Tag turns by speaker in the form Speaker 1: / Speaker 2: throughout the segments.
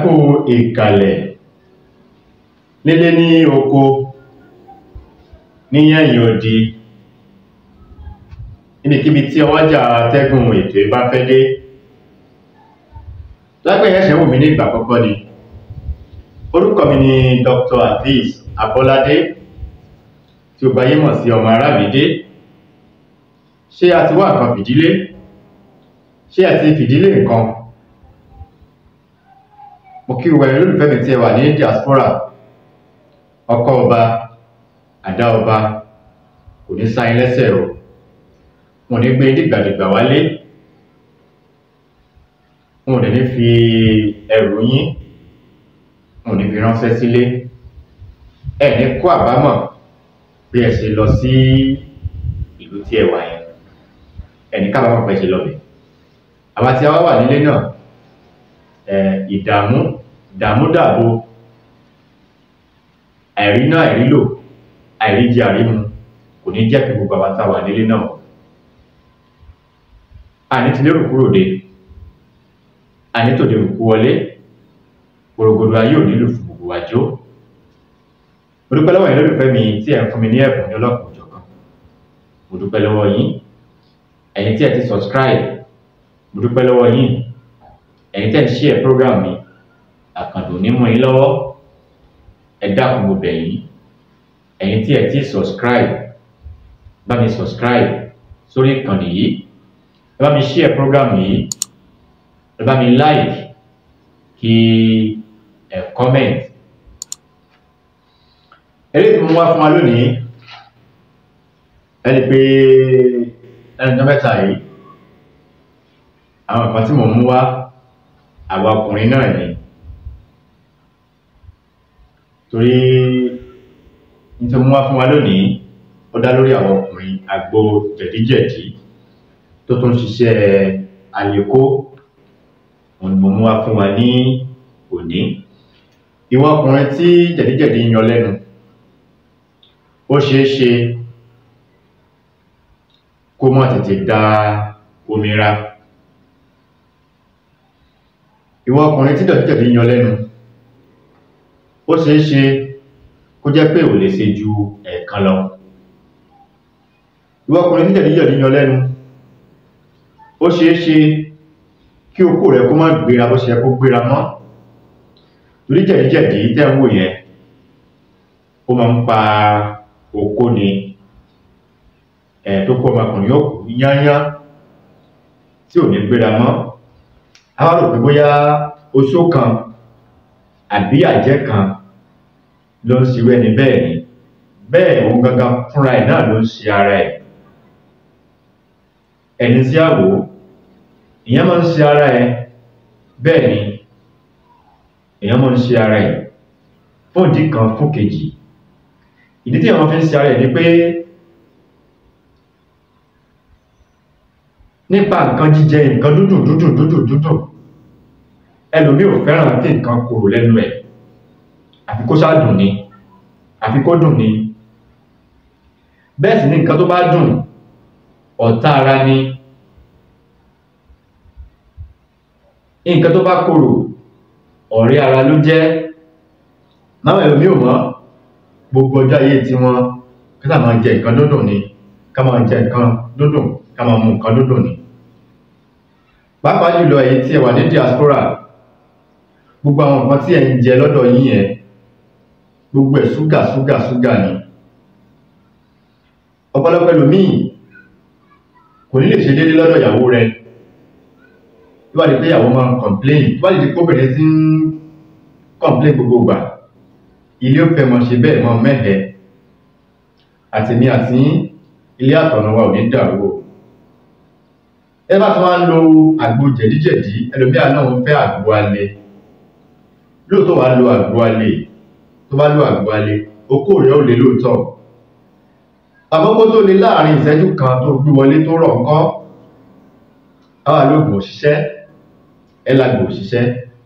Speaker 1: kú ìkàlẹ̀ nílé ní oko níyẹ̀yìn odi níbikíbi tí ọwọ́jà atẹ́gùn ètò ìbá fẹ́ dé lágbẹ̀yẹ́ ẹ̀ṣẹ̀ wò mí ní ìgbà àkọ́kọ́ ni orúkọ mi ni Dr. Hafiz Abọ́ládé tí ó gbáyé mọ̀ sí ọmọ Arábìdé ṣé a ti wá nǹkan fìdílé ṣé a ti fìdílé nǹkan mo kí gbogbo ẹ̀yin olólùfẹ́ mi tí ẹ wà ní diaspora ọkọ ọba àdá ọba kò ní sáyín lẹ́sẹ̀ o wọn ò ní gbé dìgbàdìgbà wálé wọn ò dẹ̀ ní fi ẹrù yín wọn ò ní fi ránṣẹ́ sílé ẹ ní kó àbámọ̀ bí ẹ ṣe lọ sí ìlú tí ẹ wà yẹn ẹ ní kábàámọ̀ pẹ́ ṣe lọ́bẹ̀ àwa tí a wá wà nílé náà ìdààmú ìdààmú dàbò àìrí náà àìrílò àìríjẹ àrímu kò ní jẹ́ kí gbogbo àwátá wà nílé náà àní ti lérò kúrò dé àní tòde rùkú wọlé gbòrògbòdò ayé ò nílò fún gbogbo àjò mo dúpẹ́ lọ́wọ́ yín lólùfẹ́ mi tí ẹ̀ ń fún mi ní ẹ̀bùn ní ọlọ́kùn òjọ̀kan mo dúpẹ́ lọ́wọ́ yín ẹ̀yin tí ẹ ti subscribe mo dúpẹ́ lọ́wọ́ yín ẹ̀yin tẹ́ ń share program mi àkàndùn ní mú yín lọ́wọ́ ẹ dákun mo bẹ̀ yín ẹ̀yin tí ẹ ti subscribe bá mi subscribe sórí ìkànnì yìí ẹ bá mi share program yìí ẹ bá mi like kí ẹ comment eléyìí tí mo wá fún wa lónìí ẹni pé ẹni tó mẹ́ta yìí àwọn nǹkan tí mo mú wá àwa ọkùnrin náà ni torí nítorí mú wá fún wa lónìí ó dá lórí àwọn ọkùnrin àgbo jẹ̀díjẹ̀dí tó tún ṣiṣẹ́ àlékó òun ni mo mú wá fún wa ní òní ìwọ ọkùnrin tí jẹ̀díjẹ̀dí ń yọ lẹ́nu ó ṣeé ṣe kó má tètè da omi ra ìwọ ọkùnrin tí jẹ̀díjẹ̀dí ń yọ lẹ́nu ó ṣeé ṣe kó jẹ́ pé ò lè ṣe ju ẹ̀ẹ̀kan lọ ìwọ ọkùnrin tí jẹ̀díjẹ̀dí ń yọ lẹ́nu ó ṣeé ṣe kí okó rẹ kó má gbéra bó ṣe yẹ kó gbéra mọ́ torí jẹ̀díjẹ̀dí tẹ́ ń wò yẹn ó máa ń pa okó ni ẹ̀ tó kó ọmọkùnrin yóò kú yányá tí ò ní gbéra mọ́ a wá rò pé bóyá oṣó kan àbí àjẹ́ kan ló ń ṣirú ẹni bẹ́ẹ̀ ni bẹ́ẹ̀ òun gangan fúnra ẹ̀ náà ló ń ṣe ara ẹ̀ ẹni sí àwò ìyẹn máa ń ṣe ara ẹ̀ bẹ́ẹ̀ ni èèyàn máa ń ṣe ara ẹ̀ fún ìdí kan fún kejì ìdí tí àwọn fi ń ṣe ara ẹ̀ ni pé nípa nǹkan jíjẹ nǹkan dúdùn dúdùn dúdùn dúdùn ẹlòmí ò fẹ́ràn kí nǹkan korò lẹ́nu ẹ̀ àfi kó ṣáà dùn ni àfi kó dùn ni bẹ́ẹ̀ sì ni nǹkan tó bá dùn ọ̀tá ara ni nǹkan tó bá korò ọ̀rẹ́ ara ló jẹ́ láwọn ẹlòmí ò mọ̀ gbogbo ọjọ́ ayé tí wọ́n kí sáà máa jẹ nǹkan dúndùn ni ká máa jẹ nǹkan dúndùn ká máa mu nǹkan dúndùn ni pàápàá jùlọ èyí tí ẹ wà ní diaspora gbogbo àwọn nǹkan tí ẹ ń jẹ lọ́dọ̀ yín yẹn gbogbo ẹ̀ ṣúgà ṣúgà ṣúgà ni ọ̀pọ̀lọpọ̀ ẹlòmíì kò ní lè ṣe déédéé lọ́dọ̀ ìyàwó rẹ̀ tó bá di pé ìyàwó máa ń complain tó bá di pé obìnrin ti ń complain gbogbo ìgbà ilé ó fẹ́ mọ ṣe bẹ́ẹ̀ mọ mẹ́hẹ̀ẹ́ àtèmi àti ilé àtọ̀nà wa ò ní dàrú o ẹ bá tún wá ń lo àgbo jẹ̀díjẹ̀dí ẹlòmíà náà ń fẹ́ àgbo alẹ́ lóòótọ́ wàá lo àgbo alẹ́ tó bá lo àgbo alẹ́ okó rẹ̀ ó lè lóòótọ́ àkọ́kọ́ tó lè láàrin ìṣẹ́jú kan tó gbé wọlé tó rọ̀ ńkọ́ àwa lóògùn òṣìṣẹ́ ẹ lágbo òṣìṣẹ́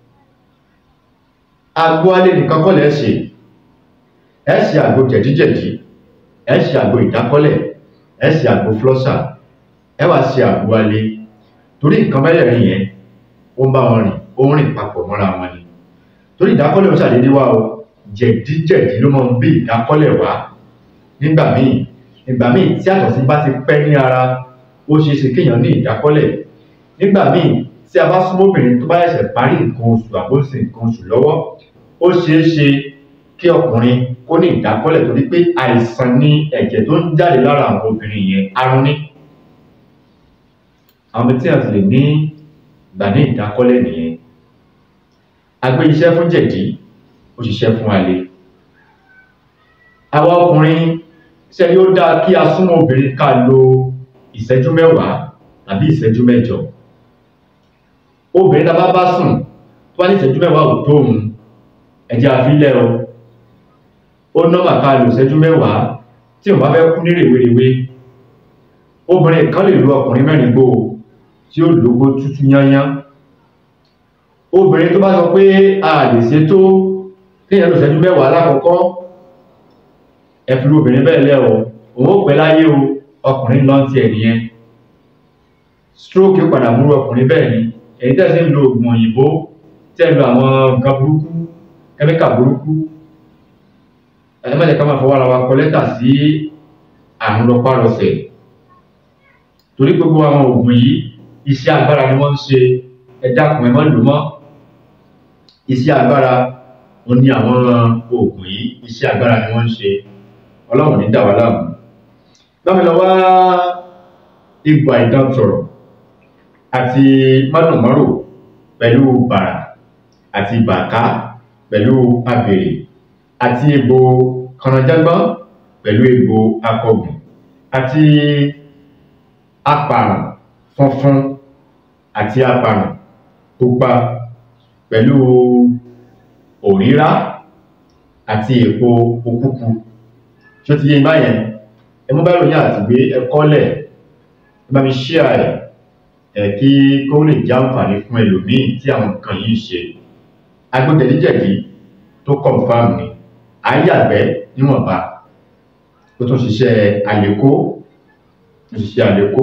Speaker 1: àgbo alẹ́ nìkan kọ́ lẹ́ ṣe ẹ ṣe àgbo jẹ̀díjẹ̀dí ẹ ṣe àgbo ìdákọ́lẹ̀ ẹ ṣe àgbo flọ́ṣà ẹ wá ṣe àgbo alẹ́ torí nǹkan mẹ́rẹ̀ẹ̀rin yẹn ó ń bá wọn rìn ó ń rìn papọ̀ mọ́ra wọn ni torí ìdákọ́lẹ̀ ó ṣàdédé wá o jẹ̀díjẹ̀dí ló máa ń bí ìdákọ́lẹ̀ wá nígbà míì nígbà míì tí àtọ̀sí bá ti pẹ́ ní ara ó ṣeé ṣe kéèyàn ní ìdákọ́lẹ̀ nígbà míì tí a bá súnmọ́ obìnrin tó bá ṣẹ̀ṣẹ̀ parí nǹkan oṣù àbóṣe nǹkan oṣù lọ́wọ́ ó ṣeé ṣe kí ọkùnrin kó ní ìdákọ́lẹ̀ torí pé àìsàn ní ẹ̀jẹ̀ tó ń jáde lára àwọn obìnrin yẹn arún ní àwọn tí a ti lè ní ìgbà ní ìdákọ́lẹ̀ nìyẹn a gbé iṣẹ́ fún jẹ̀dí ó ṣiṣẹ́ fún alẹ́ àwa ọkùnrin ṣe ni ó dáa kí a súnmọ́ obìnrin ká lo ìṣẹ́jú mẹ́wàá tàbí ìṣẹ́jú mẹ́jọ obìnrin tá a bá bá sùn tó bá ní ìṣẹ́jú mẹ́wàá ò tó òun ẹ̀jẹ̀ àfilẹ̀ o ó nọ́mà ká lo ìṣẹ́jú mẹ́wàá tí òun bá fẹ́ kú ní rèwerèwe obìnrin kan lè lo ọkùnrin mẹ́rin gbó o tí ó lógbó tútù yányán obìnrin tó bá sọ pé a lè ṣe tó kéèyàn lò ìṣẹ́jú mẹ́wàá lákọ̀ọ́kọ́ ẹ fi obìnrin bẹ́ẹ̀ lẹ́ o òun ó pẹ́ láyé o ọkùnrin lọ́n ti ẹ̀ nìyẹn stroke padà múrú ọkùnrin bẹ́ẹ̀ ni èyí tẹ́ sí ń lo oògùn òyìnbó tẹ́ ń lo àwọn nǹkan burúkú kẹ́míkà burúkú ẹ má jẹ́ ká máa fọwọ́ ara wa kọ lẹ́tà sí àrùn rọpárọsẹ̀ torí gbogbo àwọn oògùn yìí iṣẹ́ agbára ni wọ́n ń ṣe ẹ dákun ẹ má lò mọ́ iṣẹ́ agbára ó ní àwọn oògùn yìí iṣẹ́ agbára ni wọ́n ń ṣe ọlọ́run ní dà wá láàmú bámi lọ wá egbò àìdán sọ̀rọ̀ àti mádùnmọ́rò pẹ̀lú bàrà àti bàká pẹ̀lú abèrè àti egbò kànájágbọ́n pẹ̀lú egbò akọgùn àti apàrùn funfun àti apàrùn pupa pẹ̀lú òrírá àti èpo òkúkú tí ó ti yé báyẹn ẹ mú báyìí àti gbé ẹkọ́lẹ̀ ẹ bá mi ṣíà ẹ̀ ẹ̀ kí kó lè já àǹfààní fún ẹlòmíì tí àwọn nǹkan yìí ṣe agbójẹ̀díjẹ̀dí tó confam ni àyàgbẹ́ níwọ̀nba ó tún ṣiṣẹ́ àlékó ó ṣiṣẹ́ àlékó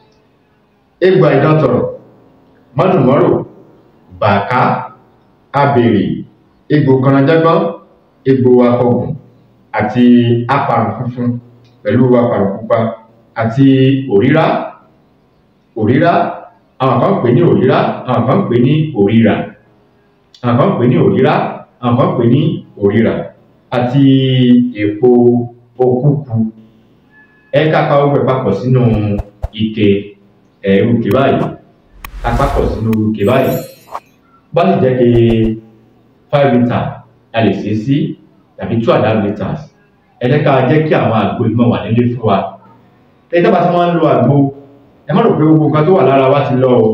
Speaker 1: egbò àìdántọ̀rọ̀ mọ́dùnmọ́rò bàká abèrè egbò kanajágbọ́n egbò akọgùn àti apàrùn funfun pẹ̀lú apàrùn pupa àti òrírá òrírá àwọn kan pè ní òrírá àwọn kan pè ní òrírà àwọn kan pè ní òrírá àwọn kan pè ní òrírà àti èpo okúku ẹ kápá ọgbẹ papọ̀ sínú ike ẹ̀rù ike báyìí apapọ̀ sínú ike báyìí bá sì jẹ́ pé five litre a lè ṣe sí tàbí two and a half litres ẹ jẹ́ ká jẹ́ kí àwọn àgbo ìmọ̀ wà nílé fún wa ẹni tó bá ti máa ń lo àgbo ẹ má rò pé gbogbo nǹkan tó wà lára wa ti lọ o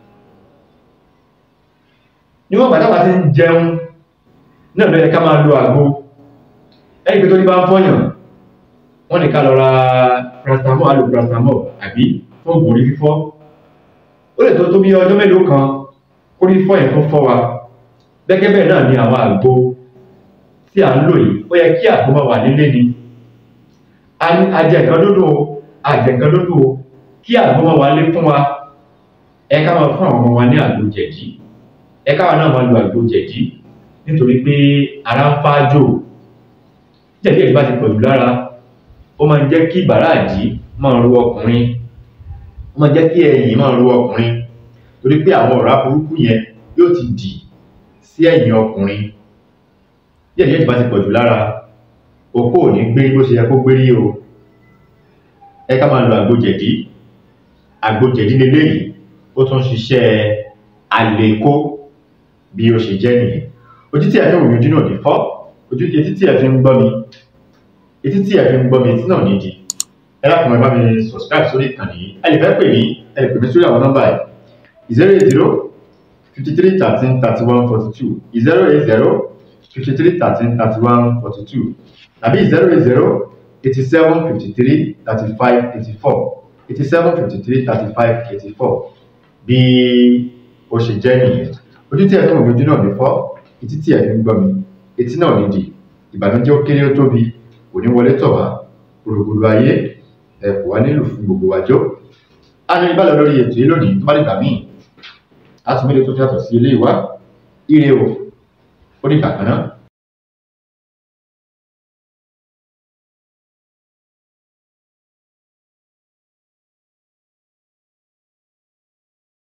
Speaker 1: níwọ̀n bàtà bá ti ń jẹun náà ló yẹ ká máa lo àgbo ẹni pé tó ní bá ń fọyàn wọ́n ní ká lọ ra paracetamol alo paracetamol àbí fún oògùn orí fífọ́ ó lè tó tó bí ọjọ́ mélòó kan kó rí fọ́ yẹn tó fọ́ wa gẹ́gẹ́ bẹ́ẹ̀ náà ni àwọn àgbo tí à ń lò yìí ó yẹ kí àgbo máa wà nílé ni ajẹ nǹkan dúdú o àjẹ nǹkan dúdú o kí àgbo máa wà lé fún wa ẹ ká máa fún àwọn ọmọ wa ní àgbo jẹ̀dí ẹ káwa náà máa lo àgbo jẹ̀dí nítorí pé ara ń fájò jẹ̀dí ẹ̀dí bá ti pọ̀jù lára ó máa ń jẹ́ kí ìbàràdí máa ru ọkùnrin ó máa ń jẹ́ kí ẹ̀yìn máa ru ọkùnrin torí pé àwọn ọ̀rá burúkú yẹn yóò ti dì sí ẹ̀yìn ọkùnrin jẹ̀dí ẹ̀dí bá ti pọ̀jù lára òkú ò ní gbé bó ṣe yẹ kó gbé rí o ẹ ká máa lo àgbo jẹ̀dí àgbo jẹ̀dí leléyìí ó tún ṣiṣẹ́ àlékó bí ó ṣe jẹ́ nìyẹn ojú tí ẹ fi ń wòye ojú náà ní fọ́ ojú tí etí tí ẹ fi ń gbọ́ mi etí tí ẹ fi ń gbọ́ mi etí náà ní di ẹ lákùnrin ẹ bá mi subscribe sórí ìkànnì yìí ẹ lè fẹ́ pè mí ẹ lè pè mí sórí àwọn nọ́mbà yìí zero eight zero fifty three thirteen thirty one forty two zero eight zero fifty three thirteen thirty one forty two tàbí zero eight zero eighty seven fifty three thirty five eighty four eighty seven fifty three thirty five eighty four bí ó ṣe jẹ́ nìyẹn ojú tí ẹ fi ń wòye ojú náà ní fọ́ etí tí ẹ fi ń gbọ́ mi etí náà ní di ìbànújẹ́ ó kéré ó tóbi kò ní wọlé tọ̀ wá gbogbogbò ayé ẹ kò wá nílò fún gbogbo wájọ. a ní ìbálẹ̀ lórí ètò yìí lónìí tó bá dìgbà míì a tún mélòó tó yàtọ̀ sí ilé ìwá ire o. ó dìgbà kan náà.